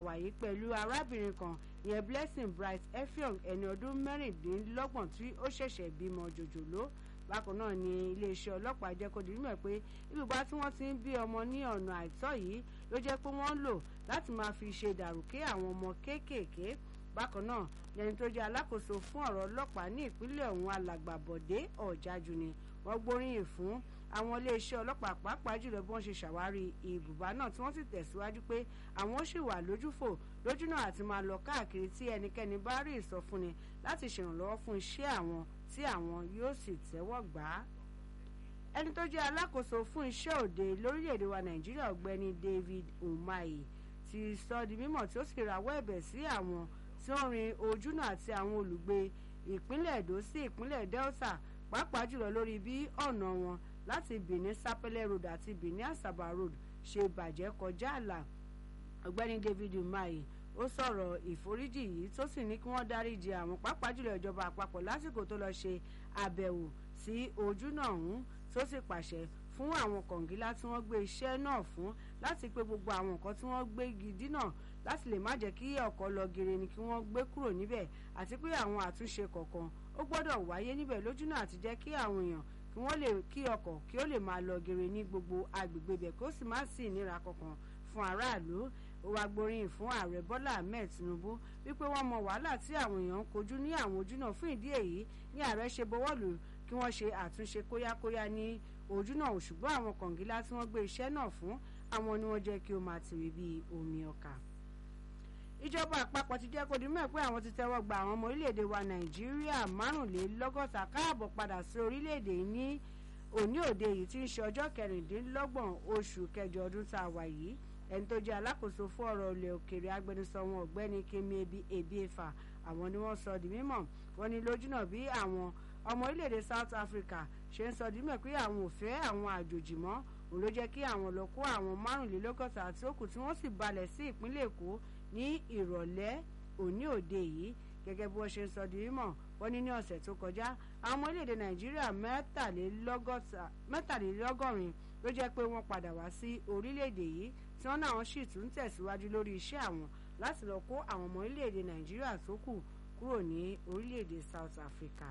wà yìí pẹ̀lú arábìnrin kan ìyẹn blessing bright effiong ẹni ọdún mẹ́rìndínlọ́gbọ̀n tí ó ṣẹ̀ṣẹ̀ bímọ jòjòló bákan náà ni iléeṣẹ́ ọlọ́pàá jẹ́ kó di mímọ̀ pé ibùba tí wọ́n ti ń bí ọmọ ní ọ̀nà àìtọ́ yìí ló jẹ́ pé wọ́n ń lò láti máa fi ṣe dàrúkẹ́ àwọn ọmọ kéékèèké bákan náà lẹni tó jẹ́ alákòóso fún ọ̀rọ̀ ọlọ́pàá ní ìpínlẹ̀ ọ̀hún alàgbà bọ̀dé ọ̀jájú ni wọ́n gbóríyìn fún àwọn iléeṣẹ́ ọlọ́pàá pàápàá jùlọ bí wọ́n ṣe ṣàwárí ibùba náà tí wọ́n sì tẹ̀síwájú pé àwọn ṣì wà lójúfò lójúnà àti máa lọ káàkiri tí ẹnikẹ́ni bá rí ìsọfúnni láti ṣèrànlọ́wọ́ fún iṣẹ́ àwọn tí àwọn yóò sì tẹ́wọ́ gbà á. ẹni tó jẹ́ alákòóso fún iṣẹ́ òde lórílẹ̀‐èdè wa nàìjíríà ọ̀gbẹ́ni david umahi ti sọ di mímọ̀ tí ó sì rawọ́ ẹ̀bẹ̀ sí àwọn tí ó rin ojúnà àti àwọn olùgbé ìpínlẹ̀ èdò sí ìpínlẹ̀ delta pàápàá jùlọ lórí bí ọ̀nà wọn láti benin sapele road àti benin asaba road ṣe bàjẹ́ kọjá àlà ọ̀gbẹ́ni david umahi ó sọ̀rọ̀ ìforíjì yìí tó sì ní kí wọ́n dáríji àwọn pàápàá jùlọ ìjọba àpapọ̀ lásìkò tó lọ ṣe àbẹ̀wò sí ojúnà ọ̀hún tó sì pàṣẹ fún àwọn kọ̀ǹgílá tí wọ́n gbé iṣẹ́ náà fún láti pé gbogbo àwọn nǹkan tí wọ́n gbé gidi náà láti lè má jẹ́ kí ọkọ̀ lọ gèrè ni kí wọ́n gbé kúrò níbẹ̀ àti pé àwọn àtúnṣe kọ̀ọ̀kan ó gbọ́dọ̀ wáyé níbẹ̀ lójúnà àti jẹ́ kí àwọn èèyàn kí wọ́n lè kí ọkọ̀ kí ó lè máa lọ gèrè ní gbogbo agbègbè bẹ̀ kó sì má sí ìnira kankan fún aráàlú ó wá gbóríyìn fún ààrẹ bọ́lá ahmed tinubu wípé wọ́n mọ wàhálà tí àwọn èèyàn ń kojú ní àwọn ojúnà fún ìdí èyí ní ààrẹ ṣe bọwọ́lù kí wọ́n ṣe àtúnṣe kóyákóyá ní ojúnà ṣùgbọ́n àwọn kọ̀ǹgílá tí wọ́n gbé iṣẹ́ náà fún àwọn ni wọ́n jẹ́ kí ó máa tìrì bíi omi ọkà ìjọba àpapọ̀ ti jẹ́ kó di mọ̀ pé àwọn ti tẹ́wọ́ gba àwọn ọmọ orílẹ̀-èdè wa nàìjíríà márùnlélọ́gọ́ta káàbọ̀ padà sí orílẹ̀-èdè ní òní òde yìí tí ń ṣe ọjọ́ kẹrìndínlọ́gbọ̀n oṣù kẹjọ ọdún tá a wà yìí ẹni tó jẹ́ alákòóso fún ọ̀rọ̀ ilẹ̀ òkèèrè agbẹnusọ wọn ọ̀gbẹ́ni kemi ebi efa àwọn ni wọ́n sọ di mímọ̀ wọ́n ní lójúnà bí àwọn ọmọ orílẹ̀-èdè south africa ṣe ń sọ di mímọ̀ pé àwọn ò fẹ́ àwọn àjòjì mọ́ òun ló jẹ́ kí àwọn lọ kó àwọn márùnlélọ́gọ́ta àti òkú tí wọ́n sì balẹ̀ sí ìpínlẹ̀ èkó ní ìrọ̀lẹ́ òní òde yìí gẹ́gẹ́ bí wọ́n ṣe ń sọ di mímọ̀ wọ́n ní ní ọ̀sẹ̀ tó kọjá àwọn ọmọ orílẹ̀-èdè nàìjíríà mẹ́tàlélọ́gọ́rin ló jẹ́ pé wọ́n padà wá sí orílẹ̀-èdè yìí tí wọ́n náà sì tún tẹ̀síwájú lórí iṣẹ́ àwọn láti lọ kó àwọn ọmọ orílẹ̀-èdè nàìjíríà tó kù kúrò ní orílẹ̀-èdè south africa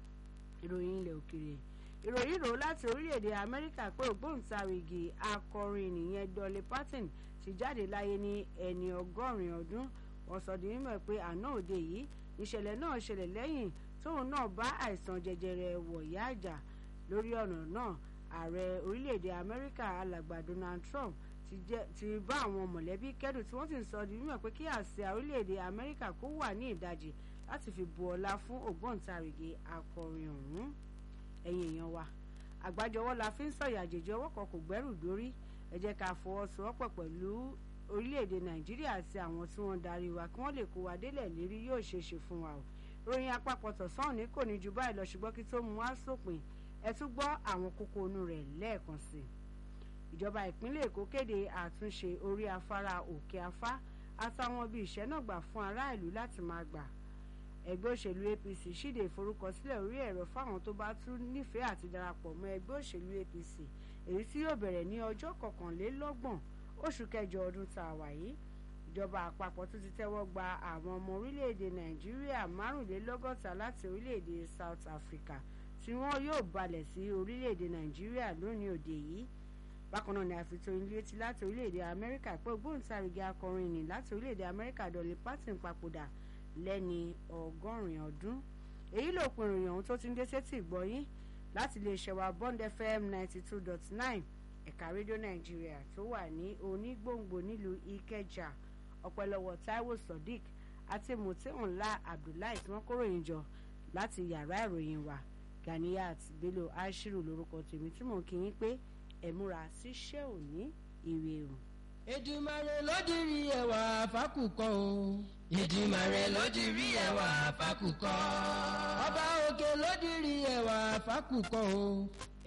ìròyìn ilẹ̀ òkèèrè ìròyìn rò láti orílẹ̀-èdè amẹ́ríkà pé ògbóǹtarìgì akọrin nìyẹn dolly parton ti jáde láyé ní ẹni ọgọ́rin ọdún wọ́n sọ di mímọ̀ pé àná òde yìí ìṣẹ̀lẹ̀ náà ṣẹlẹ̀ lẹ́yìn tóun náà bá àìsàn jẹjẹrẹ wọ̀yá àjà lórí ọ̀nà náà ààrẹ orílẹ̀-èdè amẹ́ríkà alàgbà donald trump ti bá àwọn mọ̀lẹ́bí kẹ́dùn tí wọ́n sì ń sọ di mímọ̀ pé kí àsíá orílẹ̀-èdè amẹ́ríkà kó wà ní ìdajì láti fi bu ọlá fún ògbóǹtarìgì akọrin ọ̀hún ẹ̀yin èèyàn wa àgbájọwọ́ la fi ń sọ̀yà àjèjì ọwọ́ kan kò gbẹ́rù dórí ẹ jẹ́ ká fọwọ́sowọ́pọ̀ pẹ̀lú orílẹ̀-èdè nàìjíríà àti àwọn tí wọ́n darí wa kí wọ́n lè kó wa délẹ̀ lérí yóò ṣe é ṣe fún wa o ròyìn àpapọ̀ tọ̀sán òní kò ní ju báyìí lọ ṣùgbọ́n kí tó mú wá sópin ẹ tún gbọ́ àwọn kókó inú rẹ̀ lẹ́ẹ̀kan sí i ìjọba ìpínlẹ̀ èkó kéde àtúnṣe orí afárá òkè afá àtàwọn ibi ìṣẹ́nàgbà fún aráàlú láti máa gbà ẹgbẹ́ òṣèlú apc ṣíde ìforúkọsílẹ̀ orí ẹ̀rọ fáwọn tó bá tún nífẹ̀ẹ́ àti darapọ̀ mọ́ ẹgbẹ́ òṣèlú apc èyí tí yóò bẹ̀rẹ̀ ní ọjọ́ kọkànlélọ́gbọ̀n oṣù kẹjọ ọdún tá a wà yìí ìjọba àpapọ̀ tún ti tẹ́wọ́ gba àwọn ọmọ orílẹ̀-èdè nàìjíríà márùnlélọ́gọ́ta láti orílẹ̀-èdè south africa tí wọ́n yóò balẹ̀ sí orílẹ̀-èdè nàìjíríà lónìí òde yìí bákan náà ni àfitò létí láti orílẹ̀-èdè amẹ́ríkà pé ògbóǹtarìgì akọrin ní láti orílẹ̀-èdè amẹ́ríkà dolly parton papòdà lẹ́ni ọgọ́rin ọdún èyí ló pin ìròyìn ọ̀hún tó ti ń dé sétí ìgbọ́yín láti lè ṣẹ̀wá bond fm ninety two dot nine ẹ̀ka rédíò nàìjíríà tó wà ní onígbòǹgbò nílùú ìkẹjà ọ̀pẹ̀lọwọ̀ taiwo sodiq àti mutihunla abdullahi tí wọ́n kóròyìn jọ láti yàrá ìròyìn wa ganiyat bello ashiru lórúkọ tèmi tí mò ń kí yín pé ẹ múra síṣẹ́ òní ìrè o. Èdùmàrè ló dirí ẹwà fákùkọ o. Èdùmàrè ló dirí ẹwà fákùkọ. Ọba òkè ló dirí ẹwà fákùkọ o.